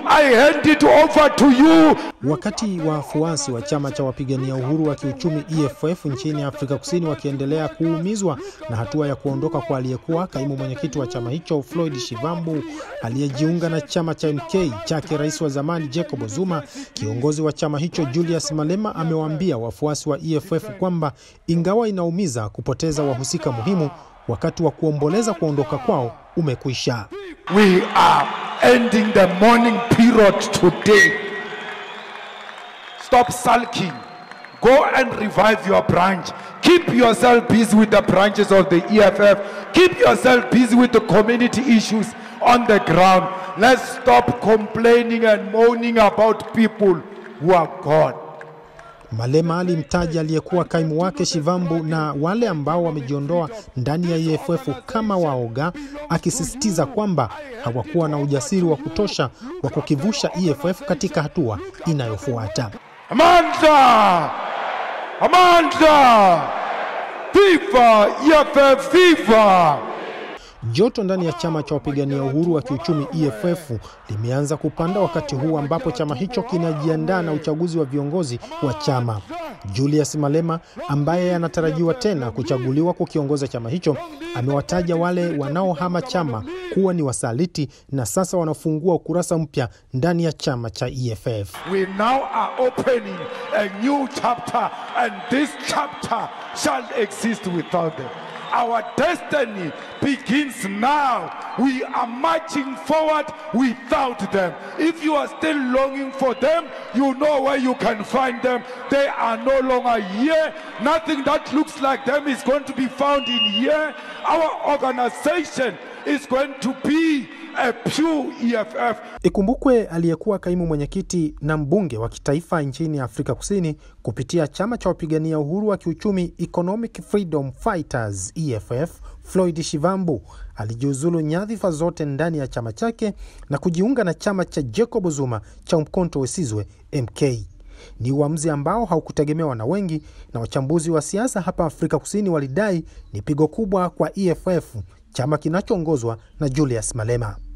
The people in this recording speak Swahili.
I hand it over to you. Wakati wafuasi wa chama cha wapigania uhuru wa kiuchumi EFF nchini Afrika Kusini wakiendelea kuumizwa na hatua ya kuondoka kwa aliyekuwa kaimu mwenyekiti wa chama hicho Floyd Shivambu aliyejiunga na chama cha MK chake rais wa zamani Jacob Zuma, kiongozi wa chama hicho Julius Malema amewaambia wafuasi wa EFF kwamba ingawa inaumiza kupoteza wahusika muhimu, wakati wa kuomboleza kuondoka kwao umekwisha. We are ending the mourning period today. Stop sulking. Go and revive your branch. Keep yourself busy with the branches of the EFF. Keep yourself busy with the community issues on the ground. Let's stop complaining and moaning about people who are gone. Malema alimtaja aliyekuwa kaimu wake Shivambu na wale ambao wamejiondoa ndani ya EFF kama waoga, akisisitiza kwamba hawakuwa na ujasiri wa kutosha wa kukivusha EFF katika hatua inayofuata. Amanda! Amanda! Viva EFF, viva! Joto ndani ya chama cha wapigania uhuru wa kiuchumi EFF limeanza kupanda wakati huu ambapo chama hicho kinajiandaa na uchaguzi wa viongozi wa chama. Julius Malema ambaye anatarajiwa tena kuchaguliwa kukiongoza chama hicho amewataja wale wanaohama chama kuwa ni wasaliti na sasa wanafungua ukurasa mpya ndani ya chama cha EFF. We now are opening a new chapter, and this chapter shall exist without them. Our destiny begins now. We are marching forward without them. If you are still longing for them, you know where you can find them. They are no longer here. Nothing that looks like them is going to be found in here. Our organization is going to be a pure EFF. Ikumbukwe aliyekuwa kaimu mwenyekiti na mbunge wa kitaifa nchini Afrika Kusini kupitia chama cha wapigania uhuru wa kiuchumi Economic Freedom Fighters EFF, Floyd Shivambu alijiuzulu nyadhifa zote ndani ya chama chake na kujiunga na chama cha Jacob Zuma cha Umkhonto we Sizwe MK. Ni uamuzi ambao haukutegemewa na wengi, na wachambuzi wa siasa hapa Afrika Kusini walidai ni pigo kubwa kwa EFF, chama kinachoongozwa na Julius Malema.